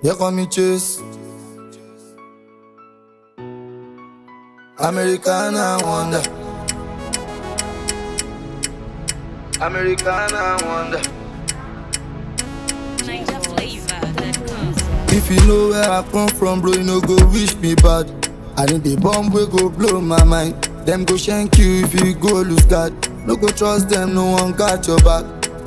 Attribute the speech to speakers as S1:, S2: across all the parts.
S1: You call me Chase. Americana wonder. Americana wonder.
S2: Niger flavor.com.
S1: If you know where I come from, bro, you no go wish me bad. I need the bomb we go blow my mind. Them go shank you if you go lose God. No go trust them, no one got your back.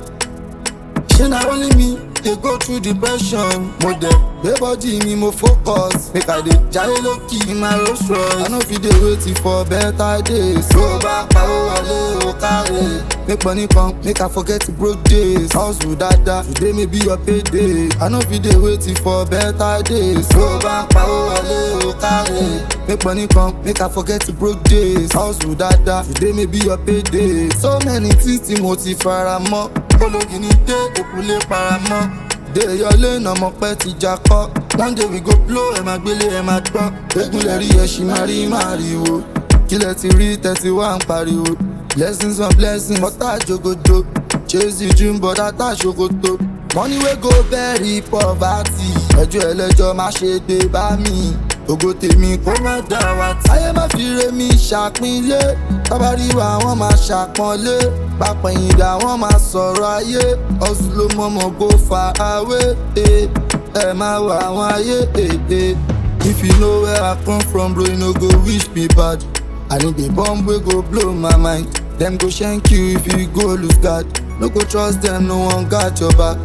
S1: Shey na only me dey go through depression. Mo dey gbé body mi mo focus. Make I dey jayé lókì in my Rolls Royce. I no fit dey wait for better days. Tó o bá pawó wọlé o káre. Make money come, make I forget the broke days. Hustle dada, today may be your payday. I no fit dey wait for better days. Tó o bá pawó wọlé o káre. Make money come, make I forget the broke days. Hustle dada, today may be your payday. So many things tí mo ti fara mọ́. Ológi ni dé, òkú lè para mọ́. Dé yọlé náà mọ̀ pẹ́ ti jà kọ́. One day we go blow, ẹ̀ máa gbélé ẹ̀ máa gbọ́. Egun lè rí ẹṣin máa rí máa rí wo. Kílẹ̀ ti rí tẹ̀sí wá ń pariwo. Blessings on blessings, ọ̀tá jogojo. Chase the dream but ata ṣòkòtò. Money wey go bury poverty. Ẹjọ́ ẹlẹ́jọ́ má ṣe gbé bá mi. Ògo tèmi kó má dá wa tí. Ayé má fi re mi ṣàpínlé. Tábàrí wa wọ́n máa ṣàpọ́nlé. Pápẹ̀yìndà wọ́n máa sọ̀rọ̀ ayé. Ọ̀sùn ló mọ̀mọ́ go far away. eh. Ẹ máa wà àwọn ayé. eh, eh. If you know where I come from, bro, you no go wish me bad. I need the bomb wey go blow my mind. Them go shank you if you go lose God. No go trust them, no one got your back.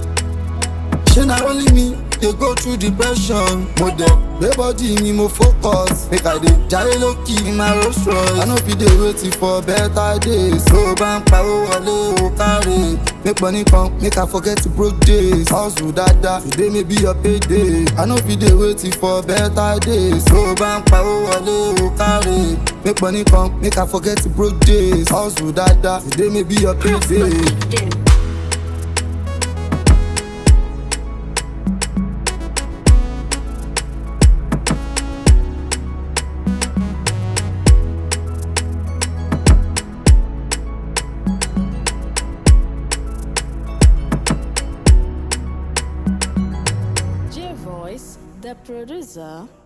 S1: Shey na only me dey go through depression. Mo dey gbé body mi mo focus. Make I dey jayé lókì in my Rolls Royce. I no fit dey wait for better days. Tó o bá ń pawó wọlé o káre. Make money come, make I forget the broke days. Hustle dada, today may be your payday. I no fit dey wait for better days. Tó o bá ń pawó wọlé o káre. Make money come, make I forget the broke days. Hustle dada, today may be your payday.
S3: J Voice, the producer.